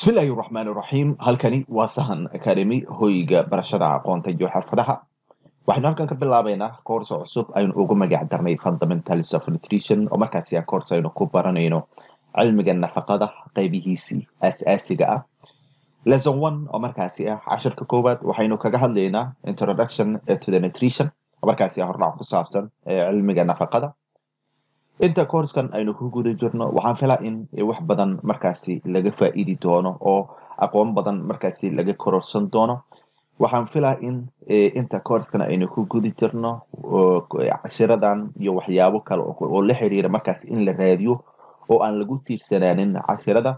bismillaahi raxmaan raxiim halkani waa sahan academy hoyga barashada aqoonta iyo xirfadaha waxaynu halkan ka bilaabeynaa koorso cusub aynu ugu magac darnay fundamentals of nutrition oo markaasi a koors aynu ku baranayno cilmiga nafaqada qeybihiisii aas-aasiga ah lesson one oo markaasi ah cashirka koowaad waxaynu kaga hadlaynaa introduction to the nutrition oo markaasi ah hordhac ku saabsan cilmiga nafaqada inta koorskan aynu ku guda jirno waxaan filaa in wax badan markaasi laga faa-iidi doono oo aqoon badan markaasi laga kororsan doono waxaan filaa in inta koorskan aynu ku guda jirno cashiradan iyo waxyaabo kale oo la xiriira markaasi in la raadiyo oo aan lagu tiirsanaanin cashirada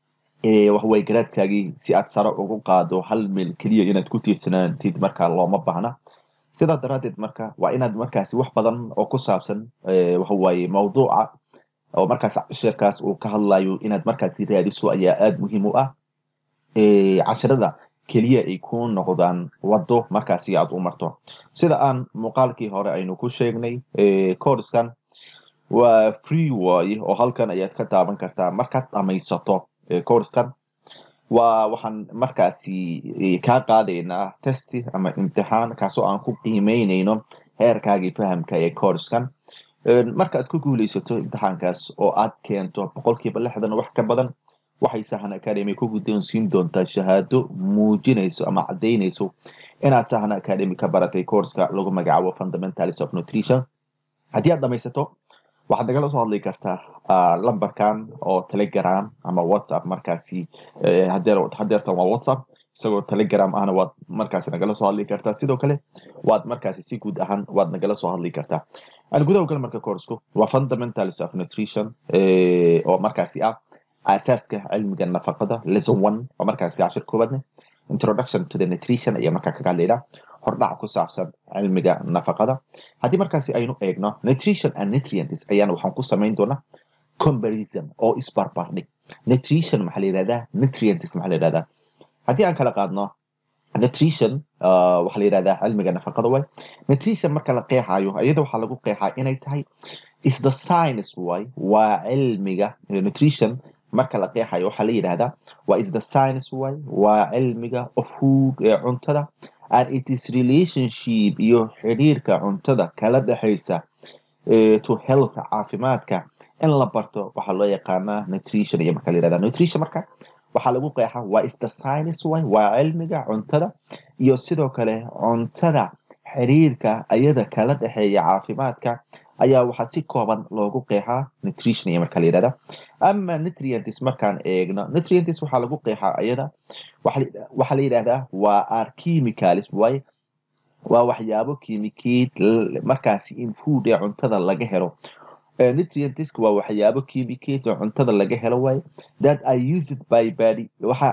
waxway garaadkaagii si aad sare ugu qaado hal meel keliya inaad ku tiirsanaantid markaa looma baahna sidaa daraadeed marka waa inaad markaasi wax badan oo ku saabsan waxawaaye mawduuca oo markaas cashirkaas uu ka hadlayo inaad markaasi raadiso ayaa aada muhiim u ah cashirada keliya ay ku noqdaan waddo markaasi aad u marto sida aan muuqaalkii hore aynu ku sheegnay coorskan waa free waaye oo halkan ayaad ka taaban kartaa markaad dhamaysato coorskan waa waxaan markaasi kaa qaadaynaa testi ama imtixaan kaasoo aan ku qiimeyneyno heerkaagii fahamka ee coorskan marka aad ku guuleysato imtixaankaas oo aad keento boqolkiiba lixdan wax ka badan waxay sahan academy ku guddoonsiin doontaa shahaado muujinayso ama caddaynayso inaad sahan academy ka baratay courska lagu magacaabo fundamentals of nutrition haddii aad dhamaysato waxaad nagala soo hadli kartaa lambarkan oo telegram ama whatsapp markaasi hadeertan waa whatsapp isagoo telegram ahna waad markaasi nagala soo hadli kartaa sidoo kale waad markaasi si guud ahaan waad nagala soo hadli kartaa aan gudaha gal marka coursku waa fundamentals of nutrition oo markaasi ah asaaska cilmiga nafaqada lesson one oo markaasi cashir koobaadne introduction to the nutrition ayaa markaa kaga hadlaynaa hordhac ku saabsan cilmiga nafaqada haddii markaasi aynu eegno nutrition and nutrients ayaana waxaan ku samayn doonaa comparison oo isbarbardhig nutrition maxaa la yihahdaa nutrients maxaa la yihahdaa haddii aan kala qaadno nutrition waxaa la yihahdaa cilmiga nafaqada way nutrition marka la qeexayo iyada waxaa lagu qeexaa inay tahay is the science way waa cilmiga nutrition marka la qeexayo waxaa la yidhahdaa waa is the science way waa cilmiga of food ee cuntada and it is relationship iyo xiriirka cuntada kala dhexaysa to health caafimaadka in la barto waxaa loo yaqaanaa nutrition iyo marka la yihahda nutrition marka waxaa lagu qeexa waa is the science way waa cilmiga cuntada iyo sidoo kale cuntada xiriirka ayada kala dhexeeya caafimaadka ayaa waxaa si kooban loogu qeexaa nutrition iyo marka la yihahda ama nutrients markaan eegno nutrients waxaa lagu qeexaa ayada waxaa la yidhahdaa waa ar chemicals waaye waa waxyaabo kimikeed markaasi in food ee cuntada laga helo nutrients waa waxyaabo kimikeed oo cuntada laga helo waaye that are used by body waxa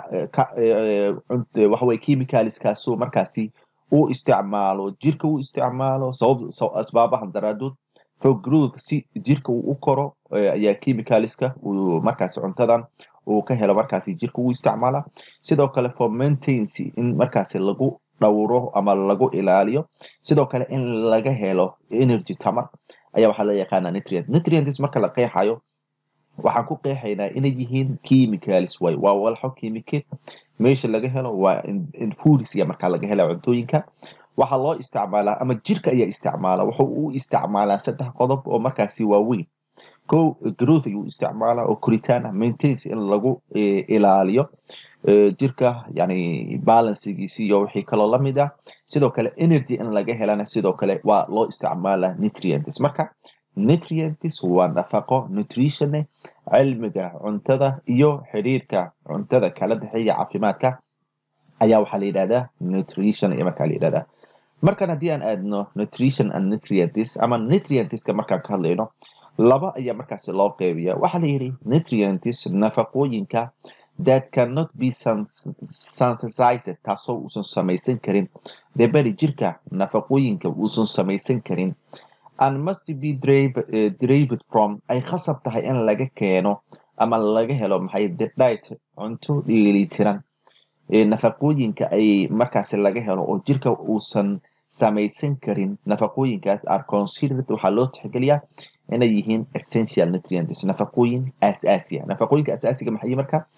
waxaway chemicalskaasoo markaasi uu isticmaalo jirka uu isticmaalo sabab asbaabahan daraadood for growth si jirka uu u koro ayaa chemicalska uu markaasi cuntadan uu ka helo markaasi jirka uu isticmaala sidoo kale for maintenancy in markaasi lagu dhowro ama lagu ilaaliyo sidoo kale in laga helo energy tamar ayaa waxaa loo yaqaanaa nutrient nutrients marka la qeexayo waxaan ku qeexaynaa inay yihiin chemicals way waa walxo chemicate meesha laga helo waa infoods iyo markaa laga hela cuntooyinka waxaa loo isticmaalaa ama jirka ayaa isticmaala wuxuu u isticmaalaa saddex qodob oo markaasi waaweyn ko growth ayuu isticmaalaa oo koritaan ah maintains in lagu ilaaliyo jirka yani balancegiisi iyo wixii kaloo lamid ah sidoo kale energy in laga helana sidoo kale waa loo isticmaalaa nutrients marka nutrients waa nafaqo nutritione cilmiga cuntada iyo xiriirka cuntada kala dhexeeya caafimaadka ayaa waxaa la yidhahdaa nutrition iyo markaa la yidhahdaa markan haddii aan aadno nutrition and nutrients ama nutrientska markaan ka hadlayno laba ayaa markaasi loo qeybiya waxaa la yidhi nutrients nafaqooyinka that cannot be synthesized taasoo uusan samaysan karin dee beri jirka nafaqooyinka uusan samaysan karin and must be derived from ay khasab tahay in laga keeno ama laga helo maxay the diet cunto dheelitiran nafaqooyinka ay markaasi laga helo oo jirka uusan samaysan karin nafaqooyinkaas are considered waxaa loo tixgeliyaa inay yihiin essential nutrients nafaqooyin asaasiya nafaqooyinka asaasiga maxay marka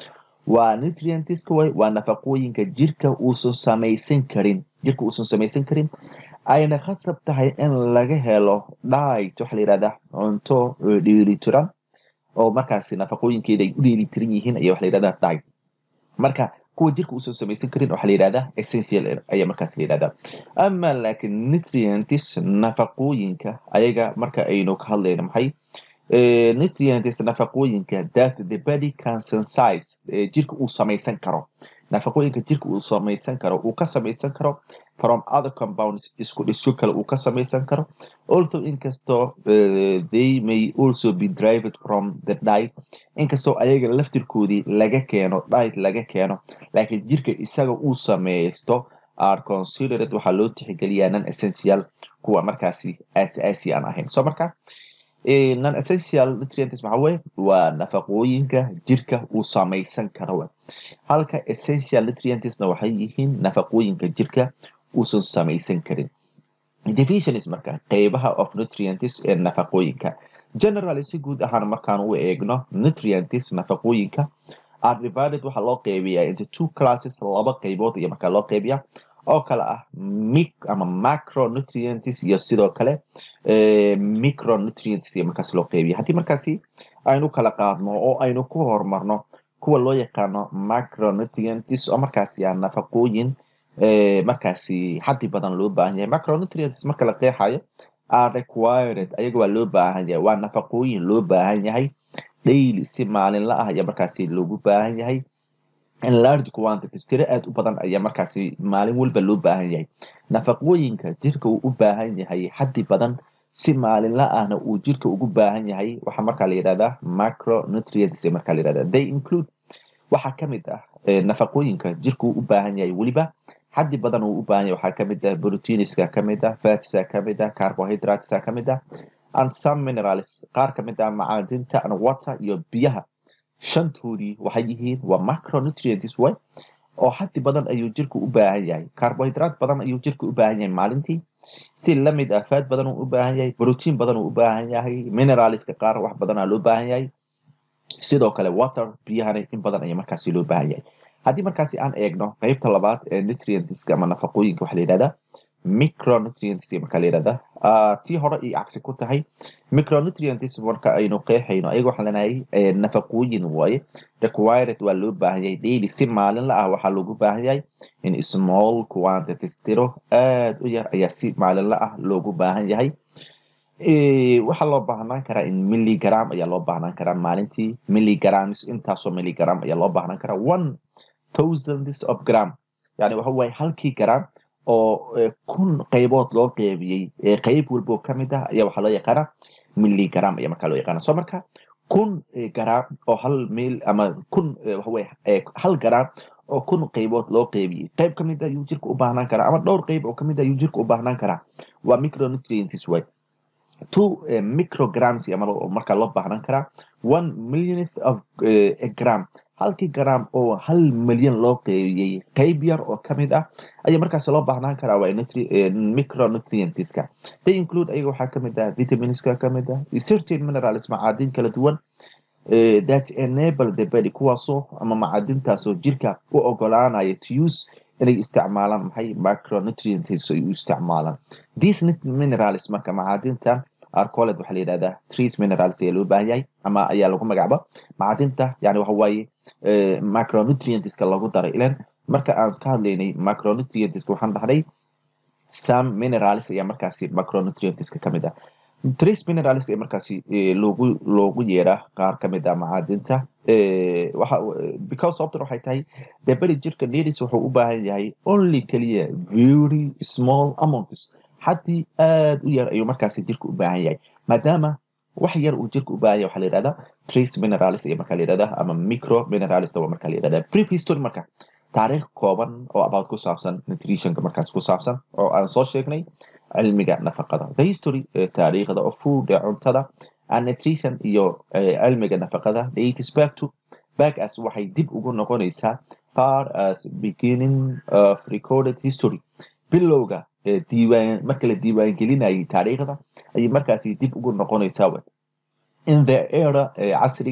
waa nutrientiska way waa nafaqooyinka jirka uusan samaysan karin jirka uusan samaysan karin ayna khasab tahay in laga helo diet waxaa la yihahdaa cunto dheelitiran oo markaasi nafaqooyinkeeda ay u dheelitiran yihiin ayaa waxa la yihahdaa diet marka kuwa jirka uusan samaysan karin waxaa la yihahdaa essential ayaa markaas la yihahdaa ama laakiin nutrients nafaqooyinka ayaga marka aynu ka hadlayno maxay nutrients nafaqooyinka that the body can synthesize jirka uu samaysan karo nafaqooyinka jirka uu samaysan karo uu ka samaysan karo from other compounds isku dhisyo kale uu ka samaysan karo although inkastoo uh, they may also be derived from the diet inkastoo ayaga laftirkoodii laga keeno diet laga keeno laakiin jirka isaga uu samaysto are considered waxaa loo tixgeliyaa non essential kuwa markaasi aasi aan ahayn so marka non essential nutrients maxaa weye waa nafaqooyinka jirka uu samaysan karo halka essential nutrientsna waxay yihiin nafaqooyinka jirka uusan samaysan karin divisions marka qeybaha of nutrients ee nafaqooyinka generally si guud ahaan markaan u eegno nutrients nafaqooyinka are divided waxaa loo qeybiyaa into two classes laba qeybood iyo markaa loo qeybiyaa oo kale ah mic ama macronutrients iyo sidoo kale micronutrients iyo markaas loo qeybiya haddii markaasi aynu kala qaadno oo aynu ku horumarno kuwa loo yaqaano macronutrients oo markaasi ah nafaqooyin markaasi xaddi badan loo baahan yahay macronutrients marka la qeexayo are required ayaga waa loo baahan yahay waa nafaqooyin loo baahan yahay daily si maalinla ah ayaa markaasi loogu baahan yahay in large quantities tiro aada u badan ayaa markaasi maalin walba loo baahan yahay nafaqooyinka jirka uu u baahan yahay xaddi badan si maalinla ahna uu jirka ugu baahan yahay waxaa markaa la yidhahdaa macronutrients markaa la yidhahdaa they include waxaa kamid ah nafaqooyinka jirka uu u baahan yahay weliba xaddi badan uu u baahan yahay waxaa kamid ah proteiniska kamid ah fatsa kamid ah carbohydratesa kamid ah and some minerals qaar kamid ah macaadinta and water iyo biyaha shantoodii waxay yihiin waa macronutrients way oo xaddi badan ayuu jirka u baahan yahay carbohydrate badan ayuu jirka u baahan yahay maalintii si lamid ah faad badan uu u baahan yahay protein badan uu u baahan yahay mineralska qaar wax badanaa loo baahan yahay sidoo kale water biyahana in badan ayaa markaasi loo baahan yahay haddii markaasi aan eegno qeybta labaad ee nutrientska ama nafaqooyinka waxaa la yidhahdaa micronutrients markaa la yidhahdaa tii hore iyo cagsi ku tahay micronutrients marka aynu qeexayno ayaga waxaan leenahay nafaqooyin waaye required waa loo baahan yahay daily si maalinla ah waxaa loogu baahan yahay in small quantities tiro aada u yar ayaa si maalinla ah loogu baahan yahay waxaa loo baahnaan karaa in milligram ayaa loo baahnaan karaa maalintii milligrams intaasoo milligram ayaa loo baahnaan karaa one thousands of gram yani waxa waaye halkii gram oo kun qaybood loo qeybiyey qeyb walbo kamid ah ayaa waxaa loo yaqaana milligram ayaa markaa loo yaqaana so marka kun gram oo hal mil ama kun waxaweye hal gram oo kun qaybood loo qeybiyey qeyb kamid ah ayuu jirka u baahnaan karaa ama dhowr qeyb oo kamid ah ayuu jirka u baahnaan karaa waa micronutrients way two micrograms markaa loo baahnaan karaa one millionth of gram halkii gram oo hal milyan loo qeybiyey qeyb yar oo kamid ah ayaa markaas loo baahnaan karaa waa micronutrientska they include ayaga waxaa kamid ah vitaminska kamid ah certain minerals macaadin kala duwan that enable the body kuwaasoo ama macaadintaasoo jirka u ogolaanaya to use inay isticmaalaan maxay micronutrients ay u isticmaalaan these minerals marka macaadintan arcoled waxaa la yidhahdaa trees minerals ayaa loo baahan yahay ama ayaa lagu magacaaba macadinta yani waxa waaye macronutrientska lagu daray ilan marka aan ka hadlaynay macronutrientska waxaan dhahnay some minerals ayaa markaasi macronutrientska kamid ah trace minerals ee markaasi loogu loogu yeeraa qaar kamid ah macaadinta waxa because often waxay tahay dee beri jirka needis wuxuu u baahan yahay only keliya very small amounts haddii aada u yar ayuu markaasi jirka u baahan yahay maadaama wax yar uu jirka u baahan yahay waxaa la yidhahdaa trace minerals ayaa markaa la yidhahdaa ama micro minerals waa markaa la yidhahdaa brief history marka taariikh kooban oo about ku saabsan nutritionka markaas ku saabsan oo aan soo sheegnay cilmiga nafaqada the history taariikhda of food ee cuntada and nutrition iyo cilmiga nafaqada dates back to back as waxay dib ugu noqonaysaa far as beginning of recorded history bilowga diiwaan marka la diiwaangelinayay taariikhda ayay markaasi dib ugu noqonaysaa in the era casriga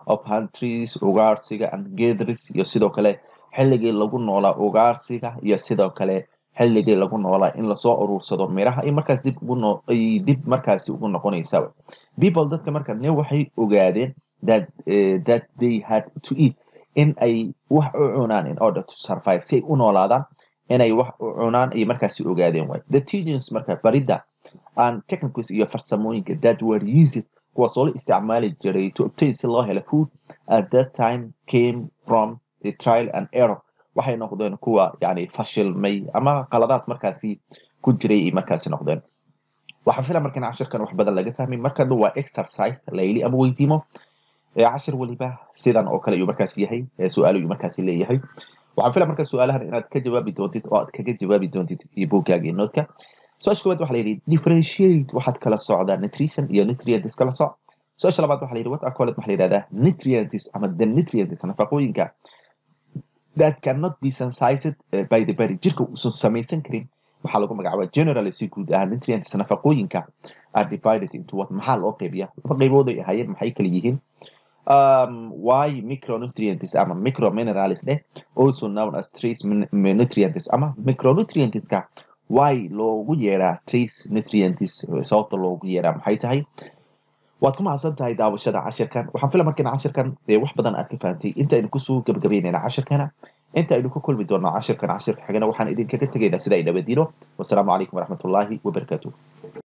of huntries ugaarsiga and gathers iyo sidoo kale xilligii lagu noolaa ugaarsiga iyo sidoo kale xilligii lagu noolaa in lasoo urursado miraha ay markaas dib ugu no ay dib markaasi ugu noqonaysa people dadka marka ne waxay ogaadeen that uh, that they had to eat in ay wax u cunaan in order to survive si ay u noolaadaan inay wax u cunaan ay markaasi ogaadeen waay the teachings marka baridda and technicals iyo farsamooyinka that were used kuwaas oo la isticmaali jiray to obtain si loo helo food at that time came from the trial and error waxay noqdeen kuwa yani fashilmay ama qaladaad markaasi ku jiray ay markaasi noqdeen waxaan fila markan cashirkan wax badan laga fahmay markan waa exercise layli ama weydiimo cashir waliba sidan oo kale ayuu markaasi yahay su-aal ayuu markaasi leeyahay waxaan fila marka su-aalahan inaad ka jawaabi doontid oo aad kaga jawaabi doontid iyo buuggaaga iyo noodka su-aasha koowaad waxa la yidhi differentiate waxaad kala socdaa nutrition iyo nutrients kala soc su-aasha labaad waxa la yidhi what are called waxa la yidhahdaa nutrients ama the nutrients nafaqooyinka that cannot be sensitized by the body jirka uusan samaysan karin waxaa lagu magacaabaa generally si guud ahaan nutrients nafaqooyinka are divided into what maxaa loo qeybiya laba qeybood ay ahaayeen maxay kala yihiin um, why micronutrients ama microminerals eh also known as trace nutrients ama micronutrientska why loogu yeeraa trace nutrients sababta loogu yeeraa maxay tahay waad ku mahadsan tahay daawashada cashirkan waxaan fila markana cashirkan dee wax badan aad ka fahantay inta aynu kusoo gabagabeynayna cashirkana inta aynu ka kulmi doonno cashirkan cashirka xigana waxaan idinkaga tegaynaa sida ay nabadino wasalaamu calaykum waraxmatullaahi wabarakaatuh